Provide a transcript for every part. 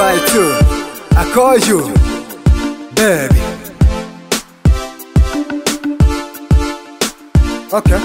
by two. I call you, baby. Okay.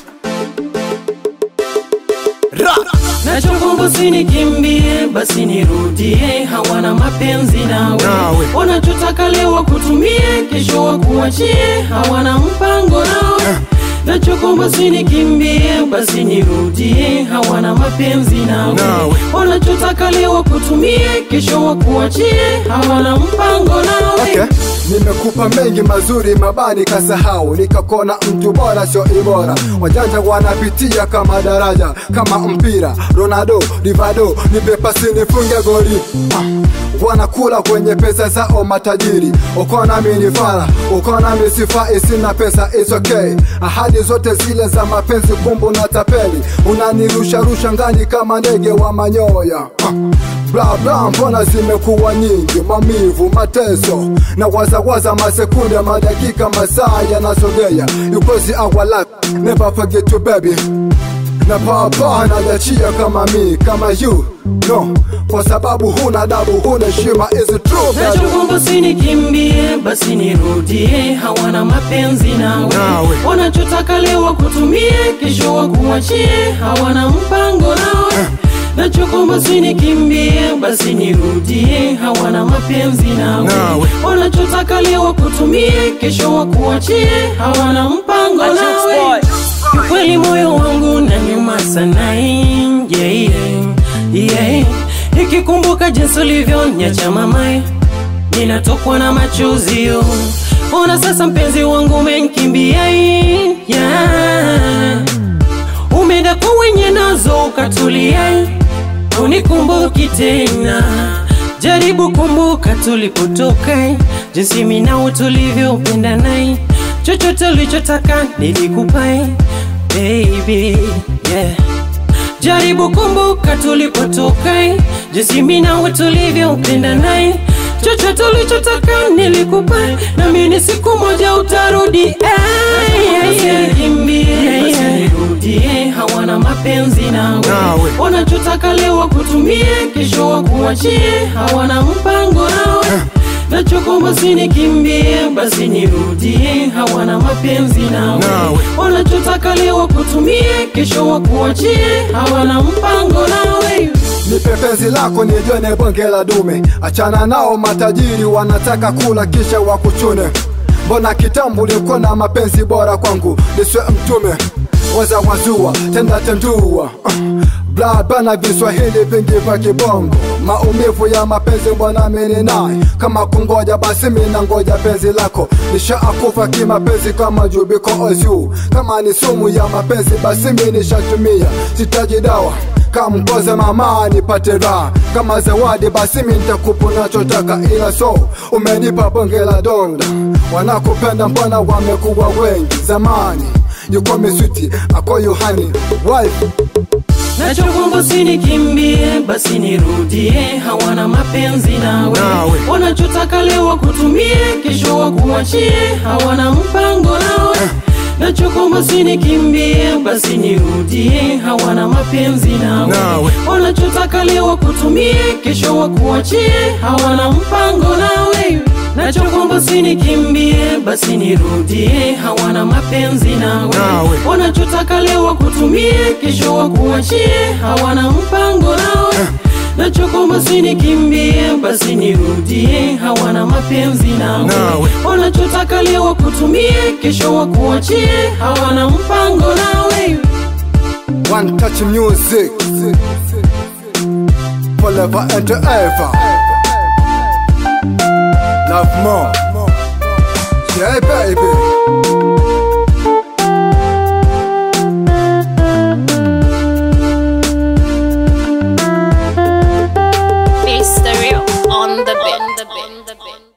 Rock. Nachokomba usinikimbie, basi nirudie. Hawana mapenzi nawe, Nawe. wanachotaka leo wakutumie, kesho wakuachie. Hawana mpango nawe. Nachokomba usinikimbie, basi nirudie. Hawana mapenzi nawe, Nawe. wanachotaka leo wakutumie, kesho wakuachie. Hawana mpango nawe. Okay. Nimekupa mengi mazuri mabani kasahau, nikakona mtu bora sio ibora. Wajanja wanapitia kama daraja, kama mpira. Ronaldo, Rivado, nipe pasi nifunge goli. Ah. Wanakula kwenye pesa zao matajiri, uko nami ni fara, uko nami sifai, sina pesa, it's okay. Ahadi zote zile za mapenzi kumbu na tapeli, unanirusha rusha ngani kama ndege wa manyoya. Ah. Bla bla, mbona zimekuwa nyingi, maumivu, mateso na wazawaza, masekunde, madakika, masaa yanasogea. You crazy our life, never forget you baby. Na papa najachia kama mi, kama you no, kwa sababu huna dabu, huna heshima, is it true baby? Nachokomba usinikimbie, basi nirudie. Hawana mapenzi nawe, Nawe. wanachotaka leo wakutumie, kesho wakuachie. Hawana mpango nawe. Nachokomba usinikimbie, basi nirudie. Hawana mapenzi nawe, Nawe. wanachotaka leo wakutumie, kesho wakuachie. Hawana mpango nawe. Kweli moyo wangu na nyuma sana, yeah, yeah, yeah. Nikikumbuka jinsi ulivyoniacha mamae, ninatokwa na machozi yo. Ona sasa mpenzi wangu umenikimbia, yeah. Umeenda kwa wenye nazo ukatulia, unikumbuki tena. Jaribu kumbuka tulipotoka, jinsi mimi nawe tulivyopenda naye, chochote ulichotaka nilikupa, baby, yeah. Jaribu kumbuka tulipotoka, jinsi mimi nawe tulivyopenda naye, chochote ulichotaka nilikupa, na mimi siku moja utarudi. eh, yeah, yeah. Kimbie, nirudie, hawana mapenzi nawe, Nawe. wanachotaka leo wakutumie, kesho wakuachie, hawana mpango nawe. Nachokomba usinikimbie, basi nirudie, hawana mapenzi nawe, Nawe. wanachotaka leo wakutumie, kesho wakuachie, hawana mpango nawe. Nipe penzi lako nijone bonge la dume, achana nao matajiri wanataka kula kisha wakuchune. Mbona kitambo ulikuwa na mapenzi bora kwangu, niswe mtume waza wazua tenda tendua uh, bla bana viswahili vingi vya kibongo maumivu ya mapenzi bwana mini naye kama kungoja basi mina ngoja penzi lako nishaakufa kimapenzi kama jubiko ozu kama ni sumu ya mapenzi basi mi nishatumia sitaji dawa kamkoze mama nipate raha kama zawadi basi mi nitakupa unachotaka ila so umenipa bonge la donda wanakupenda mbona wamekuwa wengi zamani you call me sweetie I call you honey wife Nachokomba usinikimbie, basi nirudie, hawana mapenzi nawe, Nawe. wanachotaka leo wakutumie, kesho wakuachie, hawana mpango nawe. Nachokomba usinikimbie, basi nirudie, hawana mapenzi nawe, Nawe. wanachotaka leo wakutumie, kesho wakuachie, hawana mpango nawe. Nachokomba usinikimbie, basi nirudie, hawana mapenzi nawe, Nawe. wanachotaka leo wakutumie, kesho wakuachie, hawana mpango nawe. Nachokomba usinikimbie, basi nirudie, hawana mapenzi nawe, Nawe. wanachotaka leo wakutumie, kesho wakuachie, hawana mpango nawe. one touch music forever and ever love more yeah baby It's the real on the bit. On the bit. On the bit.